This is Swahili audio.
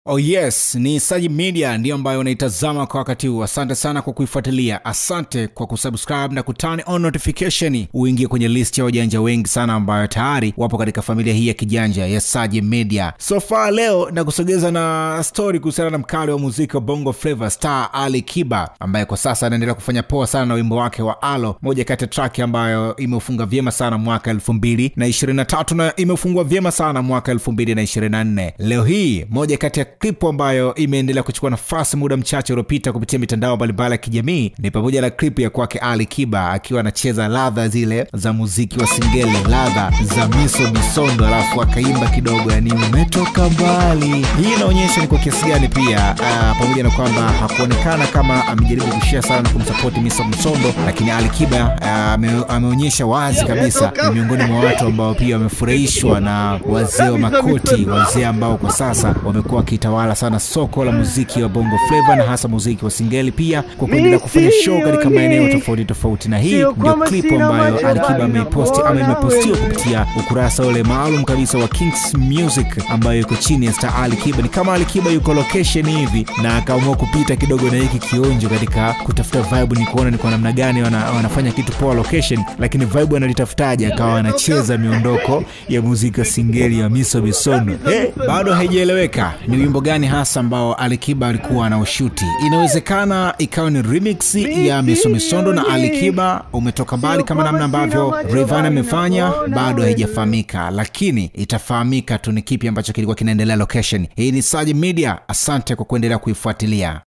Oh yes, ni Saji Media ndiyo ambayo unaitazama kwa wakati huu. Asante sana kwa kuifuatilia, asante kwa kusubscribe na kuturn on notification, uingie kwenye list ya wajanja wengi sana ambayo tayari wapo katika familia hii ya kijanja ya Saji Media. So far leo na kusogeza na story kuhusiana na mkali wa muziki wa Bongo Flava Star Ali Kiba ambaye kwa sasa anaendelea kufanya poa sana na wimbo wake wa Alo, moja kati ya track ambayo imeufunga vyema sana mwaka elfu mbili na ishirini na tatu na imefungwa vyema sana mwaka elfu mbili na ishirini na nne. Leo hii moja kati ya klipu ambayo imeendelea kuchukua nafasi muda mchache uliopita kupitia mitandao mbalimbali ya kijamii ni pamoja na klipu ya kwake Ali Kiba akiwa anacheza ladha zile za muziki wa singeli, ladha za miso misondo, alafu akaimba kidogo, yani umetoka mbali. Hii inaonyesha ni kwa kiasi gani pia uh, pamoja na kwamba hakuonekana kama amejaribu kushia sana na kumsapoti miso misondo, lakini Ali Kiba uh, ame, ameonyesha wazi kabisa ni miongoni mwa watu ambao pia wamefurahishwa na wazee wa makoti, wazee ambao kwa sasa wamekuwa wakitawala sana soko la muziki wa bongo flava na hasa muziki wa singeli pia kwa kuendelea kufanya show katika maeneo tofauti tofauti, na hii ndio klipu ambayo Alikiba ameiposti ama imepostiwa kupitia ukurasa ule maalum kabisa wa Kings Music ambayo iko chini ya Star Alikiba. Ni kama Alikiba yuko location hivi na akaamua kupita kidogo na hiki kionjo katika kutafuta vibe, ni kuona ni kwa namna gani wana, wanafanya kitu poa location, lakini vibe analitafutaje? Akawa anacheza miondoko ya muziki wa singeli ya miso misono. Hey, bado haijaeleweka ni wimbo gani hasa ambao Alikiba alikuwa anaushuti. Inawezekana ikawa ni remix ya miso misondo na Alikiba umetoka mbali kama namna ambavyo Rayvanny amefanya, bado haijafahamika, lakini itafahamika tu ni kipi ambacho kilikuwa kinaendelea location. Hii ni Saji Media, asante kwa kuendelea kuifuatilia.